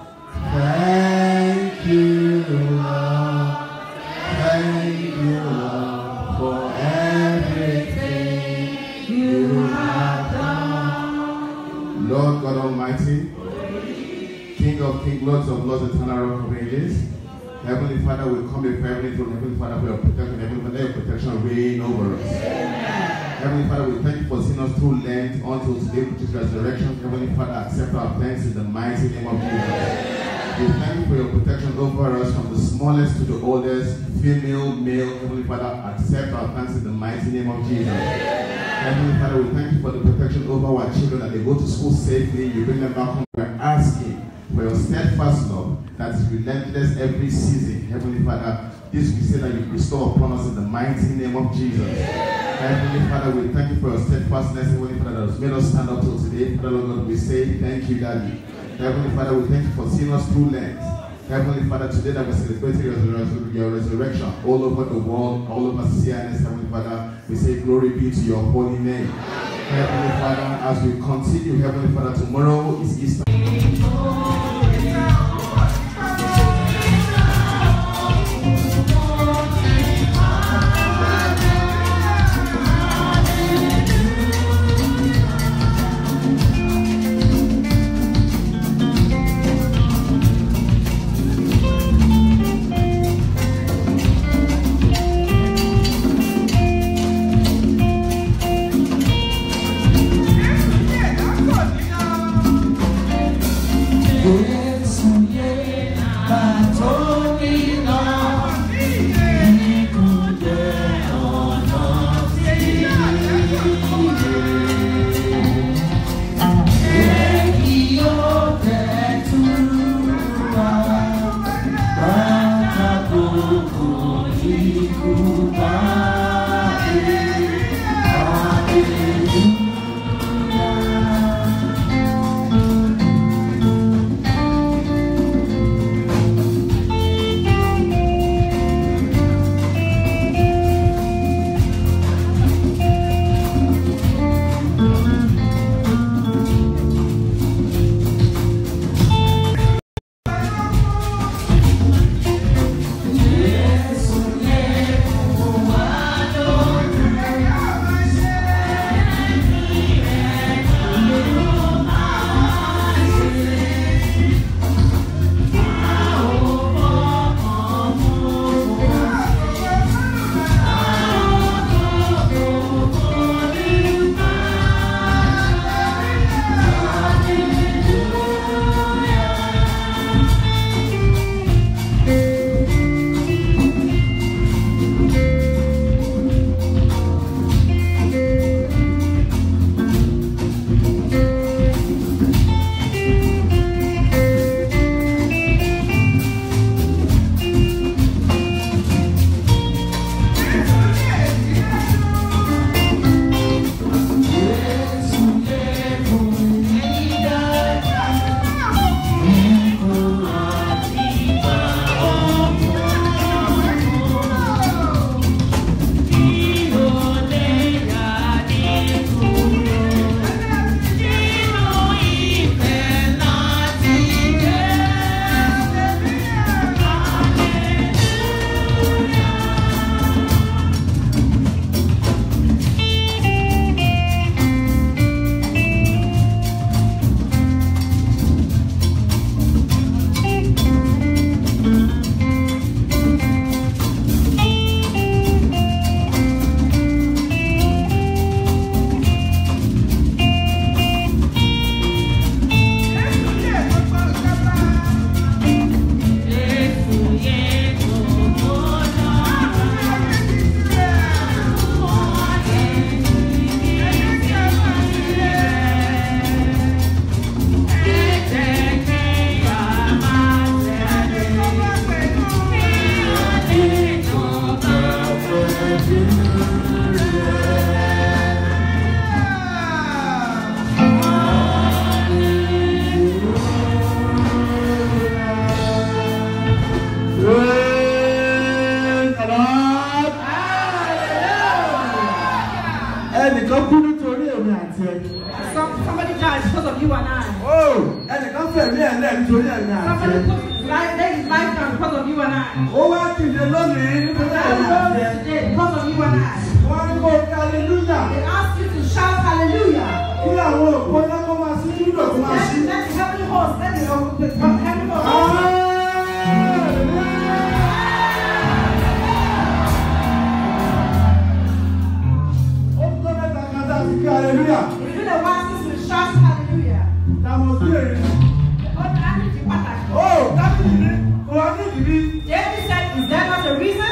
[SPEAKER 4] Thank you, Lord. Thank you, Lord, for everything you have done. Lord God Almighty, King of kings, Lords of lords, eternal rock of ages. Heavenly Father, we come before Heavenly Throne, Heavenly Father, for your protection, Heavenly Father, let your protection reign over us. Heavenly Father, we thank you for seeing us through Lent until today, which is resurrection. Heavenly Father, accept our thanks in the mighty name of Jesus. We thank you for your protection over us from the smallest to the oldest, female, male. Heavenly Father, accept our thanks in the mighty name of Jesus. Heavenly Father, we thank you for the protection over our children that they go to school safely. You bring them back home. We're asking for your steadfast love that is relentless every season. Heavenly Father, this we say that you bestow upon us in the mighty name of Jesus. Heavenly Father, we thank you for your steadfastness, Heavenly Father, that has made us stand up till today. Father, Lord God, we say thank you, Daddy. Heavenly Father, we thank you for seeing us through Lent. Heavenly Father, today that we're celebrating your, resur- your resurrection all over the world, all over CNS, Heavenly Father, we say glory be to your holy name. Heavenly Father, as we continue, Heavenly Father, tomorrow is Easter.
[SPEAKER 2] Good
[SPEAKER 8] ẹnìkan kú nítorí èmi àti ẹ.
[SPEAKER 7] Some, somebody died because of you and I.
[SPEAKER 8] ó ẹnìkan fẹ̀mí ẹ̀ lẹ́ nítorí èmi àti ẹ.
[SPEAKER 7] Somebody put his life, laid his life down because of you and I.
[SPEAKER 8] ó wá dìde lónìí nítorí
[SPEAKER 7] I
[SPEAKER 8] èmi àti ẹ.
[SPEAKER 7] rose today because of you and I.
[SPEAKER 8] wọ́n ní kó kí aleluya
[SPEAKER 7] They asked you to shout hallelujah.
[SPEAKER 8] kí àwọn òpó náà kó máa sí nílò kó máa
[SPEAKER 7] Let,
[SPEAKER 8] sí.
[SPEAKER 7] let the heavenly host, let the, the, the heavenly host.
[SPEAKER 8] ó tó mẹ́ta kan tá a ti kí aleluya
[SPEAKER 7] It's been a while since we shout hallelujah.
[SPEAKER 8] táwọn sí èrè.
[SPEAKER 7] Ó ní láti fi pàtàkì.
[SPEAKER 8] ó dábìlì ní kò wá ní ìdíbí.
[SPEAKER 7] David said, is there not a reason?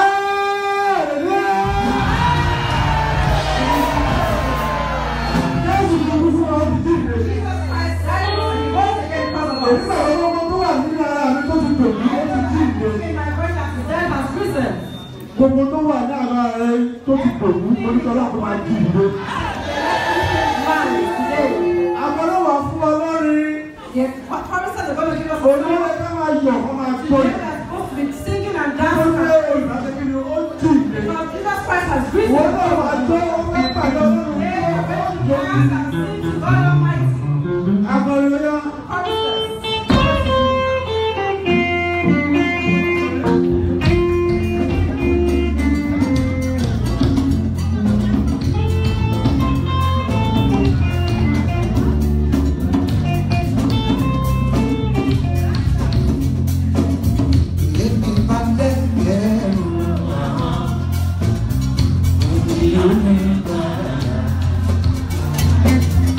[SPEAKER 8] Jésù ló kú fún ọ dídí ìrè.
[SPEAKER 7] Jesus Christ died and he rose again because of
[SPEAKER 8] Èmi
[SPEAKER 7] us.
[SPEAKER 8] náà lọ́wọ́ tó wà nínú ara mi tó ti tòbí ó ti jí ìrè.
[SPEAKER 7] In my brain that his death has risen.
[SPEAKER 8] Gbogbo tó wà ní ara rẹ tó ti tòbí oníṣọ́lá kó máa jí ìrè.
[SPEAKER 7] Man today.
[SPEAKER 8] Àgbọ̀dọ̀ wà fún ọ lọ́rin.
[SPEAKER 7] The promises are going to give us a
[SPEAKER 8] Olúwa ká máa yọ̀ kó máa tó
[SPEAKER 7] Today
[SPEAKER 8] yìí.
[SPEAKER 7] we are supposed to be singing and
[SPEAKER 8] Ó
[SPEAKER 7] dancing.
[SPEAKER 8] ní olùdájọ́ kí ni ó jí ìrè.
[SPEAKER 7] Because Jesus Christ has risen.
[SPEAKER 8] Wọ́n náà wà tó ó fẹ́ pàdé ọlọ́run.
[SPEAKER 7] Today we are going to dance and sing to God Almighty.
[SPEAKER 8] Àgbọ̀dọ̀ yọ.
[SPEAKER 7] Promises.
[SPEAKER 2] Thank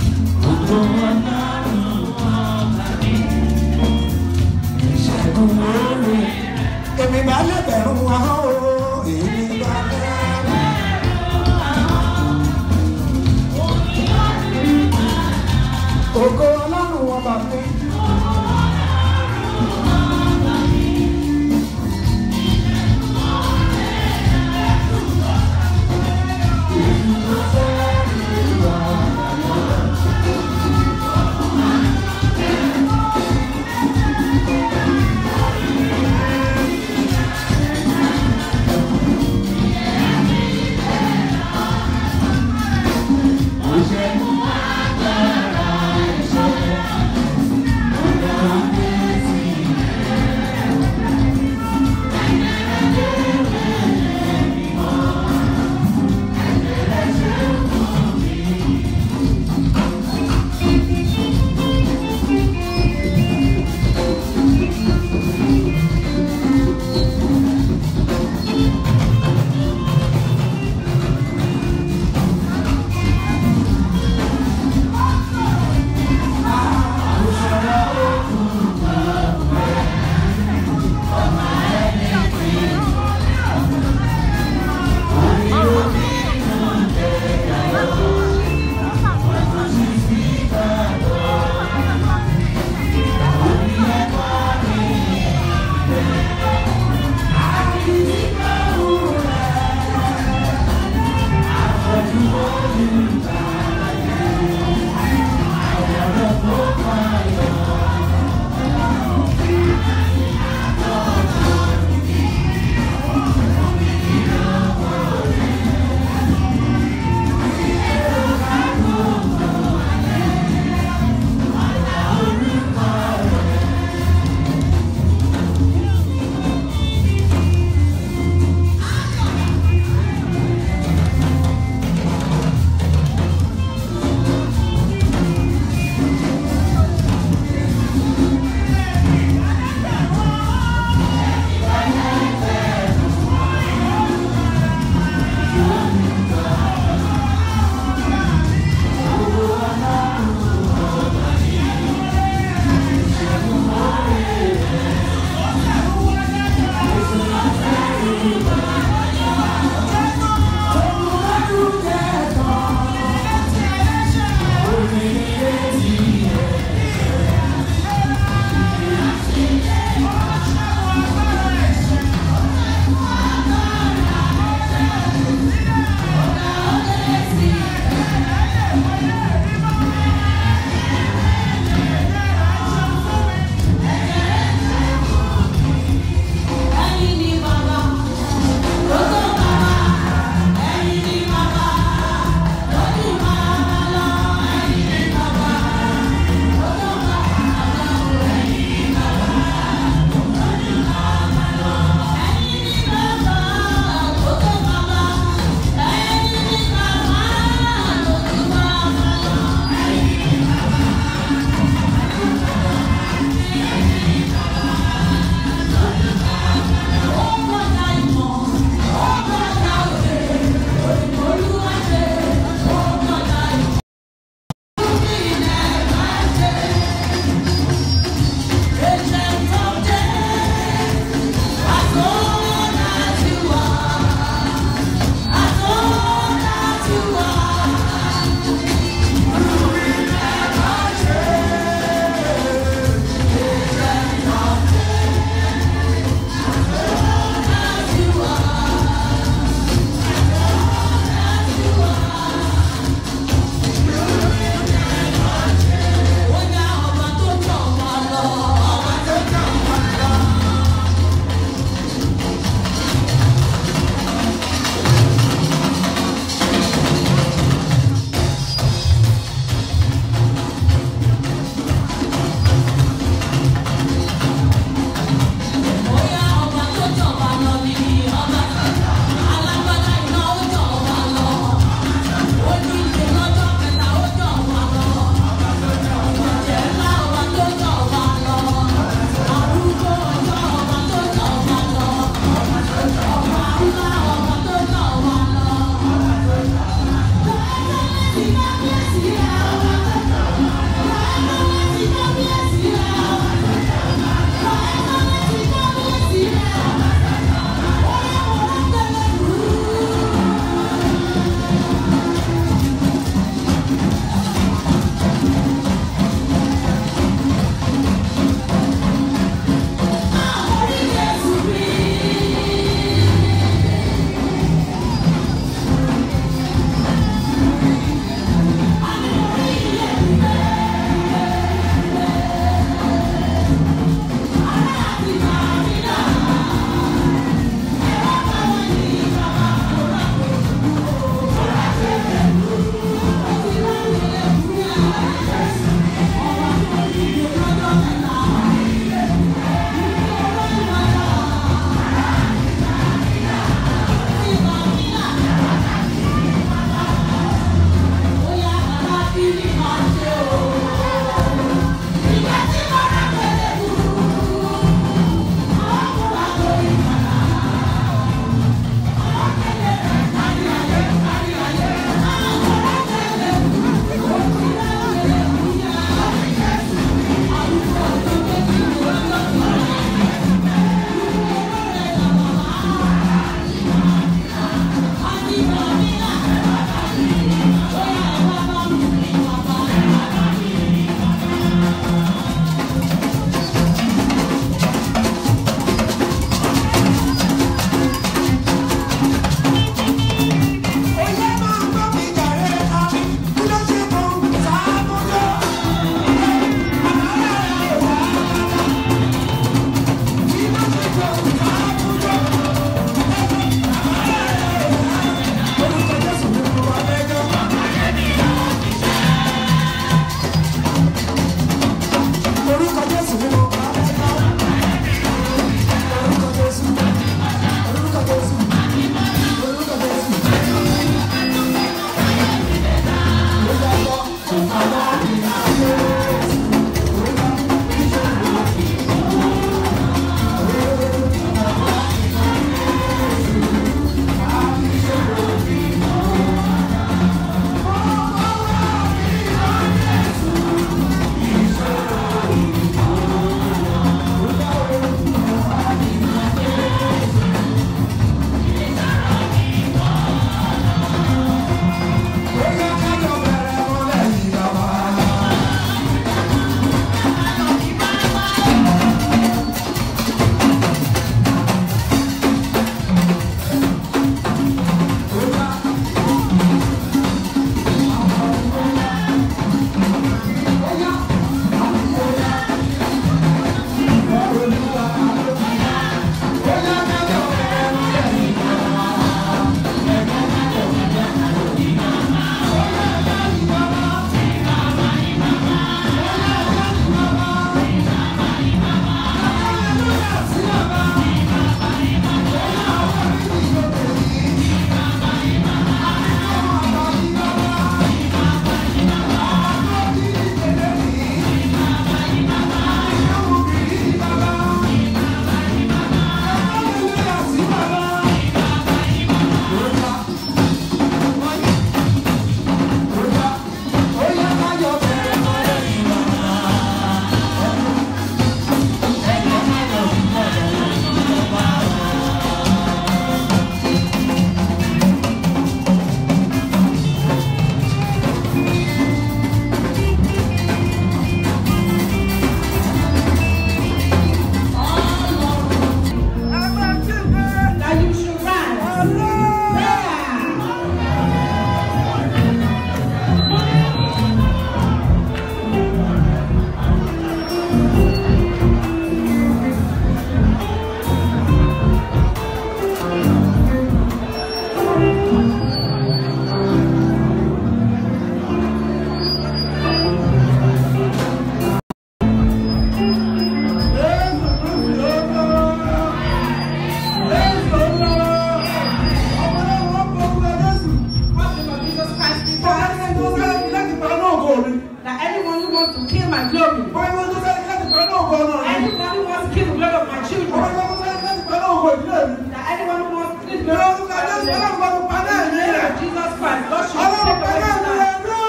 [SPEAKER 7] glory.
[SPEAKER 8] Wọ́n yóò tó sẹ́ni láti pẹ̀lú ògo ọ̀nà mi.
[SPEAKER 7] Anybody who wants to kill the glory of my
[SPEAKER 8] Wọ́n
[SPEAKER 7] children.
[SPEAKER 8] yóò tó sẹ́ni láti pẹ̀lú ògo ìdílé mi.
[SPEAKER 7] That anyone who wants to kill the
[SPEAKER 8] Ní
[SPEAKER 7] glory of
[SPEAKER 8] orúkọ
[SPEAKER 7] my
[SPEAKER 8] Jésù
[SPEAKER 7] children.
[SPEAKER 8] ọlọ́run gbọ́dọ̀ pa náà ní rẹ̀.
[SPEAKER 7] Jesus Christ, God should
[SPEAKER 8] Ọlọ́run
[SPEAKER 7] take
[SPEAKER 8] pa
[SPEAKER 7] away
[SPEAKER 8] náà
[SPEAKER 7] his
[SPEAKER 8] ní
[SPEAKER 7] life.
[SPEAKER 8] rẹ̀ dúró.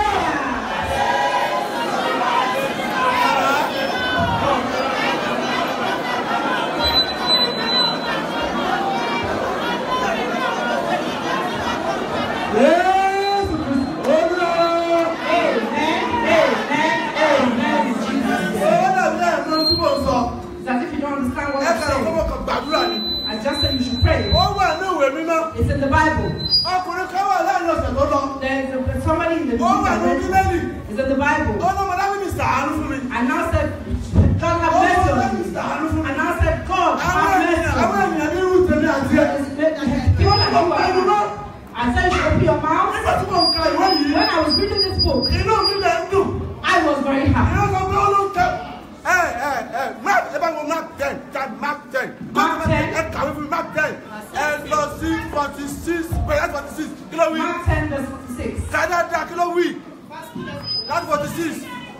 [SPEAKER 8] Jésù Kristi, Olúwa.
[SPEAKER 7] Amen, amen, amen in Jesus'
[SPEAKER 8] Ó
[SPEAKER 7] name.
[SPEAKER 8] dàbí ẹ̀mọ́ tí mò ń sọ.
[SPEAKER 7] It's as if you don't understand what
[SPEAKER 8] Ẹ
[SPEAKER 7] I'm
[SPEAKER 8] kàn
[SPEAKER 7] saying.
[SPEAKER 8] fọwọ́ kan gbàdúrà ni.
[SPEAKER 7] I just said you should pray.
[SPEAKER 8] Ó wà ní ìwé mímọ́.
[SPEAKER 7] It's in the Bible.
[SPEAKER 8] Ọkùnrin kan wà láàrin ọ̀sẹ̀ tó lọ.
[SPEAKER 7] There's a, there's somebody in the
[SPEAKER 8] Ó wà ní Bíbélì.
[SPEAKER 7] It's in the Bible.
[SPEAKER 8] Ó lọ́mọ dábìlì sàánú fún mi.
[SPEAKER 7] And now said, God have
[SPEAKER 8] Ó
[SPEAKER 7] mercy
[SPEAKER 8] lọ́mọ
[SPEAKER 7] on
[SPEAKER 8] dábìlì
[SPEAKER 7] me.
[SPEAKER 8] sàánú fún mi.
[SPEAKER 7] And now said, God
[SPEAKER 8] Àwọn
[SPEAKER 7] have mercy
[SPEAKER 8] ènìyàn àwọn
[SPEAKER 7] on me.
[SPEAKER 8] ènìyàn ní irú tèmi àti ẹ̀.
[SPEAKER 7] People like you are evil. I said you should open your mouth.
[SPEAKER 8] Nígbà tí mò ń ka ìwé yìí,
[SPEAKER 7] When I was reading this book,
[SPEAKER 8] inú mi lè ń dùn.
[SPEAKER 7] I was very happy.
[SPEAKER 8] Ìyá sọ pé ó ló ń kẹ́. Ẹ ẹ ẹ Mark ẹ bá wo Mark ten Chad Mark ten.
[SPEAKER 7] Mark 10.
[SPEAKER 8] Ẹ kàwé fún mi Mark ten. Ẹ lọ sí forty six pẹ̀lú forty six kí ló wí?
[SPEAKER 7] Mark 10 verse 46.
[SPEAKER 8] Kàdáadá kí ló wí? Láti forty six.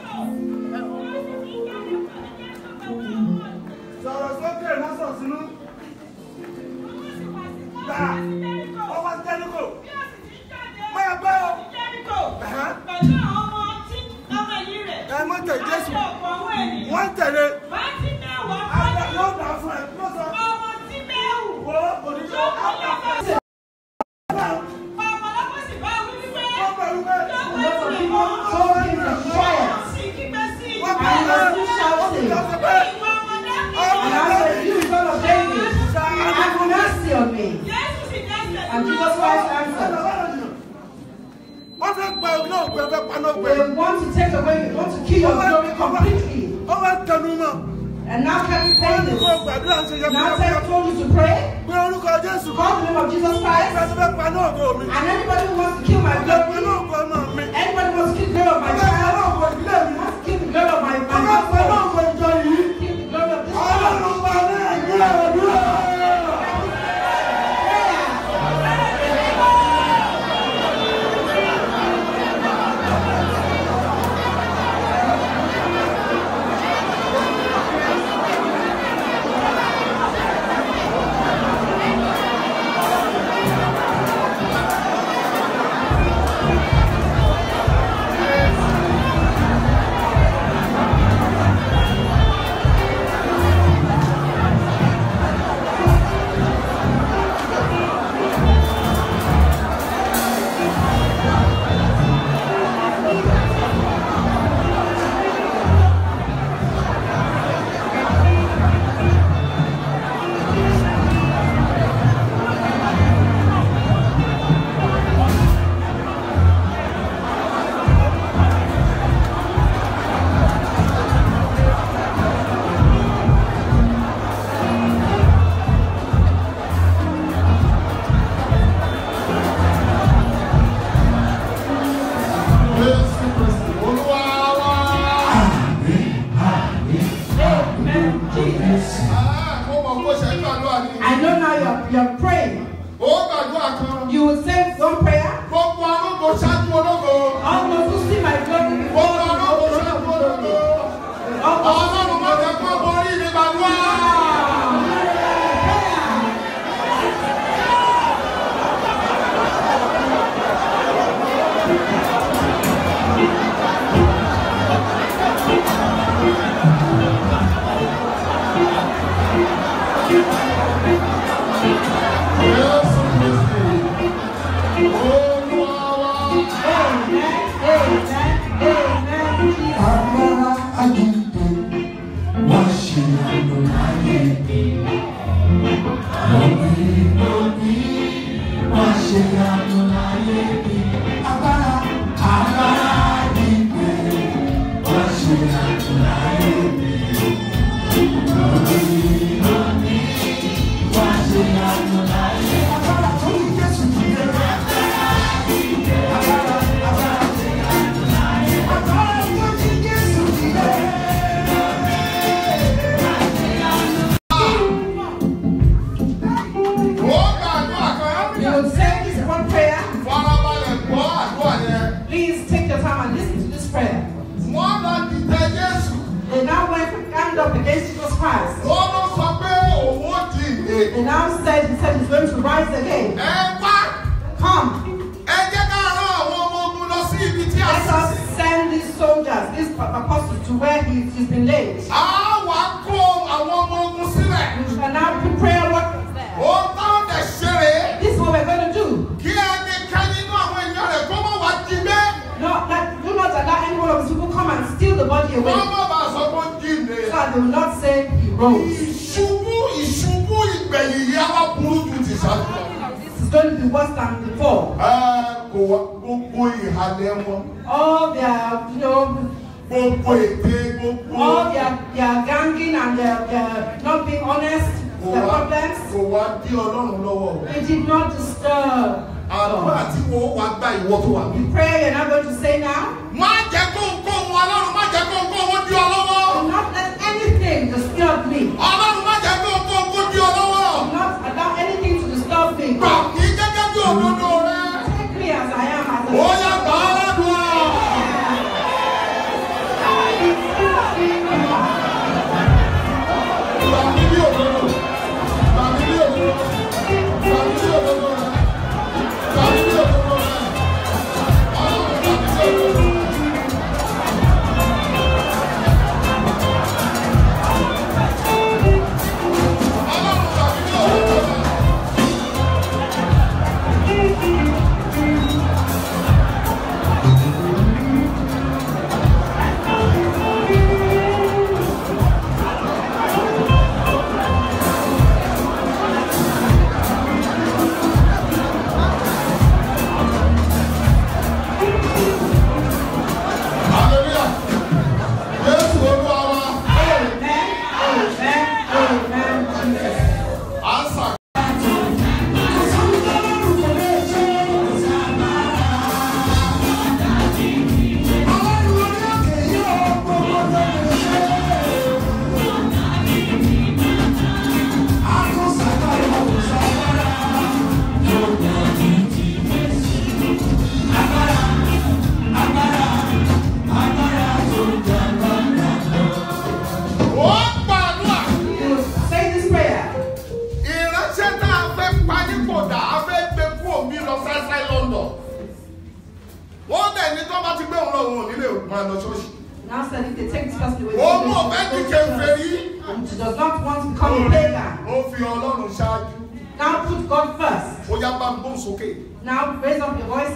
[SPEAKER 8] Sọ̀rọ̀ sókè lọ́sọ̀ sínú. Gbà ọwọ́ Jẹ́ríkò. Máa gbọ́ o. Ẹ̀hán. Ẹ mọ̀ tẹ̀ Jésù. Wọ́n tẹ̀lé. Àgbà yóò dà fún ẹ. Ló sọ. Wo oníṣẹ́. Wọ́n bẹ̀rù bẹ́ẹ̀.
[SPEAKER 7] Lots of people told him to quiet.
[SPEAKER 8] Wọ́n
[SPEAKER 7] And he
[SPEAKER 8] bẹ̀rù
[SPEAKER 7] was
[SPEAKER 8] bẹ́ẹ̀.
[SPEAKER 7] still shouting.
[SPEAKER 8] Wọ́n sọ pé.
[SPEAKER 7] And I said, You son of David, have mercy on me. And Jesus Christ answered,
[SPEAKER 8] Wọ́n fẹ́ gba ògùn náà gbẹ fẹ́ paná gbẹ.
[SPEAKER 7] They want to take away, they want to kill your glory completely.
[SPEAKER 8] Ó wá tẹnu mọ́.
[SPEAKER 7] And now kept
[SPEAKER 8] Wọ́n
[SPEAKER 7] saying
[SPEAKER 8] ní
[SPEAKER 7] this.
[SPEAKER 8] kó gbàdúrà ń ṣe yẹ
[SPEAKER 7] Now
[SPEAKER 8] kó
[SPEAKER 7] said, told you to pray,
[SPEAKER 8] Pé orúkọ Jésù.
[SPEAKER 7] call the name of Jesus Christ,
[SPEAKER 8] Ìgbà tó fẹ́ paná ògo mi.
[SPEAKER 7] and anybody who wants to kill my
[SPEAKER 8] Paná
[SPEAKER 7] glory,
[SPEAKER 8] ògo ọmọ mi.
[SPEAKER 7] anybody who wants to kill the glory of my
[SPEAKER 8] Ọba paná
[SPEAKER 7] child,
[SPEAKER 8] ògo ìdílé mi.
[SPEAKER 7] wants to kill the glory of my, my
[SPEAKER 8] Ọba paná
[SPEAKER 7] household,
[SPEAKER 8] ògo ìjọ yìí.
[SPEAKER 7] kill the glory of this
[SPEAKER 8] Ọlọ́run
[SPEAKER 7] church.
[SPEAKER 8] pa ní ẹ̀gbẹ́ àdúrà. Jésù Kristi Olúwa wá.
[SPEAKER 7] Amen. Jesus.
[SPEAKER 8] Ah, Mo mọ̀ kó ṣe ń gbàdúrà ni.
[SPEAKER 7] I know now you're, you're praying.
[SPEAKER 8] Ó gbàdúrà kan.
[SPEAKER 7] You will say one prayer.
[SPEAKER 8] Gbogbo arúgbó ṣáájú ológo.
[SPEAKER 7] All those who see my glory before
[SPEAKER 8] Gbogbo
[SPEAKER 7] the
[SPEAKER 8] arúgbó
[SPEAKER 7] throne
[SPEAKER 8] ṣáájú
[SPEAKER 7] of glory.
[SPEAKER 8] ológo.
[SPEAKER 7] All those who
[SPEAKER 8] Ọlọ́run má jẹ́ kó borí mi gbàdúrà. Jésù Kristi Olúwa wá.
[SPEAKER 7] Amen. Amen. Amen. Jesus.
[SPEAKER 2] Agbára àjíǹde wá ṣe àlọ́ láyé mi. Lórí lórí wá ṣe àlọ́ láyé mi. Agbára agbára àjíǹde wá ṣe àlọ́ láyé mi. Lórí lórí wá ṣe àlọ́ láyé mi. Agbára tó ní Jésù kìí rẹ̀.
[SPEAKER 3] up against Jesus Christ.
[SPEAKER 9] ó ló sọ pé òun ó di ìdè.
[SPEAKER 3] He now said, he said he's going to rise again.
[SPEAKER 9] ẹ wá
[SPEAKER 3] Come,
[SPEAKER 9] ẹ jẹ́ ká rán àwọn ọmọ ogun lọ sí ibi tí a
[SPEAKER 3] let
[SPEAKER 9] sì
[SPEAKER 3] us
[SPEAKER 9] sí.
[SPEAKER 3] send these soldiers, these apostles, to where he, he's been laid.
[SPEAKER 9] a wá kó àwọn ọmọ ogun sílẹ̀.
[SPEAKER 3] We shall now put prayer workers there.
[SPEAKER 9] ó táwọn dẹ̀ ṣeré.
[SPEAKER 3] This is what we're going to do.
[SPEAKER 9] kí ẹnikẹ́ni nínú àwọn èèyàn rẹ̀ kó má wá jí gbé.
[SPEAKER 3] Not, not, do not allow any one of these people come and steal the body away.
[SPEAKER 9] wọ́n má bàa sọ pé ó jí ìdè.
[SPEAKER 3] So that they will not say he rose.
[SPEAKER 9] ìṣubú ìṣubú ìgbẹ̀yìn yìí á wá burú ju ti ṣáájú lọ.
[SPEAKER 3] This is going to be worse than before.
[SPEAKER 9] ẹ kò wá gbogbo ìhàlẹ̀ wọn.
[SPEAKER 3] All their, you know,
[SPEAKER 9] gbogbo ète gbogbo.
[SPEAKER 3] all their, their ganging and their, their not being honest,
[SPEAKER 9] kò
[SPEAKER 3] their
[SPEAKER 9] wá
[SPEAKER 3] problems,
[SPEAKER 9] kò wá dí ọlọ́run lọ́wọ́.
[SPEAKER 3] it did not disturb.
[SPEAKER 9] àdúrà
[SPEAKER 3] God.
[SPEAKER 9] tí wọ́n wá gba ìwọ tó wà mí.
[SPEAKER 3] The prayer you're not going to say now,
[SPEAKER 9] má jẹ́ kó ń kó wọn ọlọ́run má jẹ́ kó ń kó wọn dí ọ lọ́wọ́.
[SPEAKER 3] do not let anything disturb me.
[SPEAKER 9] ọlọ́run má jẹ́ kó ń kó wọn dí ọ lọ́wọ́.
[SPEAKER 3] Do not allow anything to disturb me.
[SPEAKER 9] gbà mí gẹ́gẹ́ bí òdodo rẹ.
[SPEAKER 3] Take me as I am, as
[SPEAKER 9] ó
[SPEAKER 3] I
[SPEAKER 9] yá gbà á ládùúgbò. gbà mí bí òdodo. gbà mí bí òdodo. gbà mí bí òdodo rẹ. gbà mí bí òdodo rẹ. ọlọ́run gbà mí bí òdodo rẹ. ọlọ́run gbà mí bí òdodo rẹ. hallelujah. Jésù olúwa wa.
[SPEAKER 3] Amen, amen, amen, Jesus.
[SPEAKER 9] Answer. Ó gbàdúrà.
[SPEAKER 3] You say this prayer.
[SPEAKER 9] Ìránṣẹ́ tá a fẹ́ pa nípò dà á fẹ́ gbé kú òmí lọ sáísáí London. Wọ́n dẹ̀ ní tó bá ti gbé òun lọ òun ò nílé máa lọ ṣọ́ọ̀ṣì.
[SPEAKER 3] Now said if they take this person away,
[SPEAKER 9] Ó
[SPEAKER 3] they
[SPEAKER 9] mú
[SPEAKER 3] will
[SPEAKER 9] ọ̀fẹ́
[SPEAKER 3] go
[SPEAKER 9] di
[SPEAKER 3] to
[SPEAKER 9] kèfèrí.
[SPEAKER 3] church. She does not want to become a pagan.
[SPEAKER 9] Ó fi Ọlọ́run ṣáájú.
[SPEAKER 3] Now put God first.
[SPEAKER 9] Ó yá bá ń gbóhùn sókè.
[SPEAKER 3] Now raise up your voice